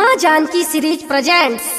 माँ Janaki series presents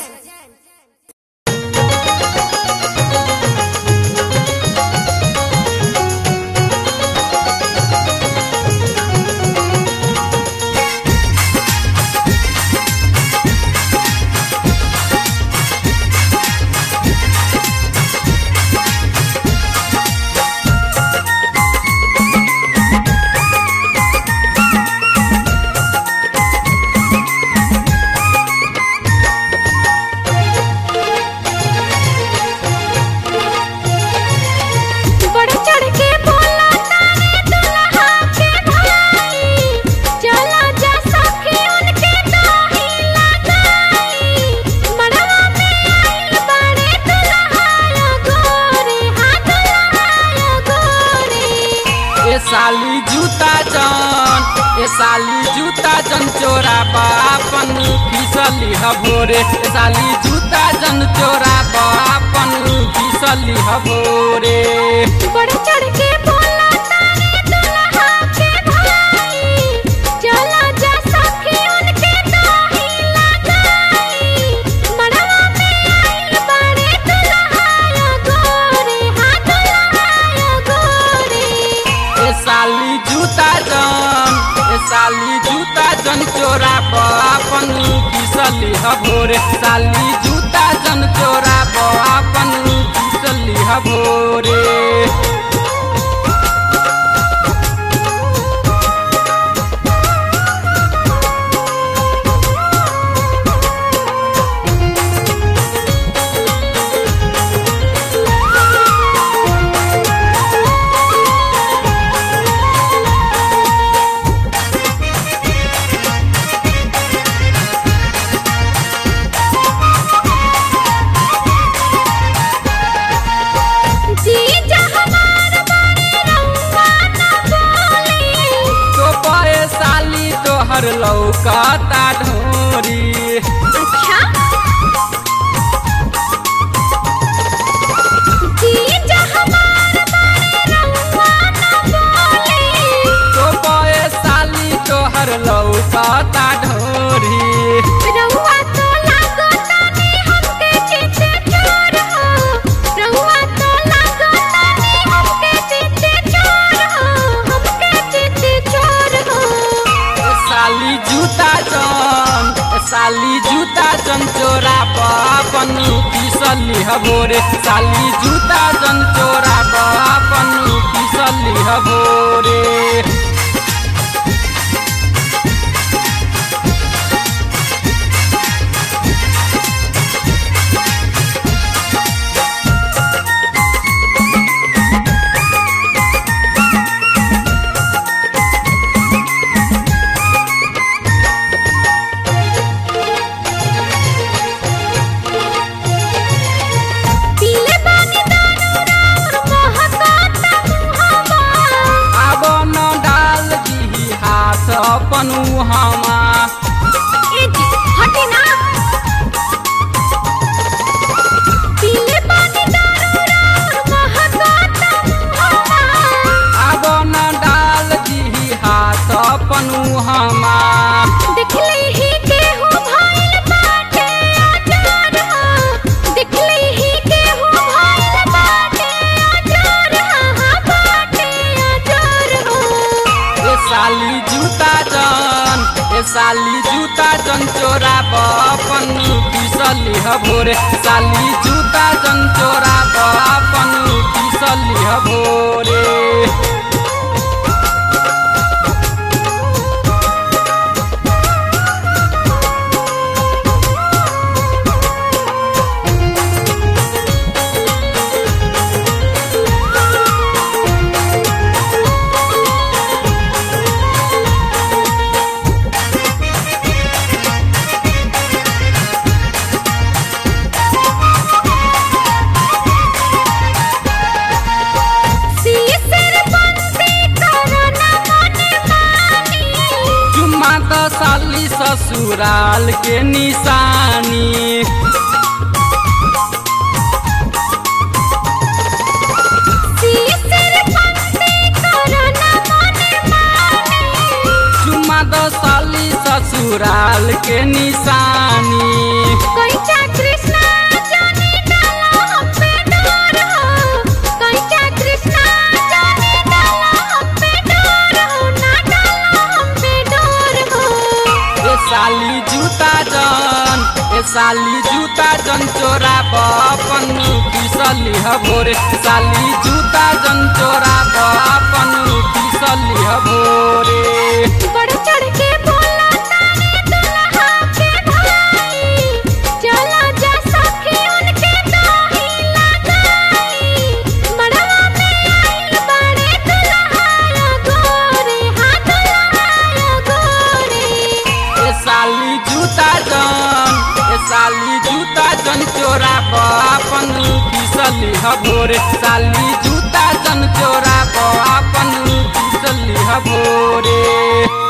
बढ़ चढ़ के बोला तारे दुल्हा के भाई चला जा सखी उनके दाही लगाई मड़वा में आइल बड़े दुल्हा गोरे हाँ दुल्हा गोरे ए साली जूता जन ए साली जूता जन चोरा बापन फिसली हभोरे ए साली जूता जन चोरा बापन फिसली हभोरे बढ़ चढ़ के बोला तारे दुल्हा के भाई चला जा सखी उनके दाही लगाई मड़वा में आइल बड़े दुल्हा गोरे हाँ दुल्हा गोरे ए साली जूता जन ए साली जूता जन चोरा बापन फिसली हभोरे साली जूता जन चोरा बापन फिसली हभोरे जीजा हमार बड़े रउआ न बोली तो पे साली तोहर लौकता ढोरी अच्छा जीजा हमार बड़े रउआ न बोली तो पे साली तोहर लौकता ढोरी रउआ तो लागतानी हमके चिते चोर हो रउआ तो लागतानी हमके चिते चोर हो हमके चिते चोर हो ए साली जूता जन ए साली जूता जन चोरा पापन पिसली हभोरे साली जूता जन चोरा पापन पिसली हभोरे पीले पानी दारू राउर महकाता मुहवा अब न डाल दी हाथ अपन हमा ए जी हटी ना पीले पानी दारू राउर महकाता मुहवा अब न डाल दी हाथ अपन हमा दिखले ही केहू भइल बाटे अजर हो दिखले ही केहू भइल बाटे अजर हाँ बाटे अजर हो ए साली जूता जन ए साली जूता जन चोरा बपन पिसली हभोरे साली जूता जन चोरा बपन पिसली हभोरे सीसर बंसी करना मने मानी चुम्मा त साली ससुराल के निशानी सीसर बंसी करना मने मानी चुम्मा त साली ससुराल ससुराल के निशानी कैचा कृष्णा जाने डाला हम पे डोर हो कैचा कृष्णा जाने डाला हम पे डोर हो ना डाला हम पे डोर हो ए साली जूता जन ए साली जूता जन चोरा बपन पिसली हभोरे साली जूता जन चोरा बपन पिसली हभोरे बढ़ चढ़ के बोला तारे दुल्हा के भाई चला जा सखी उनके दोही लगाई मड़वा में आइल बड़े दुल्हा गोरे हाँ दुल्हा गोरे ए साली जूता जन ए साली जूता जन चोरा बपन पिसली हभोरे साली जूता जन चोरा बपन पिसली हभोरे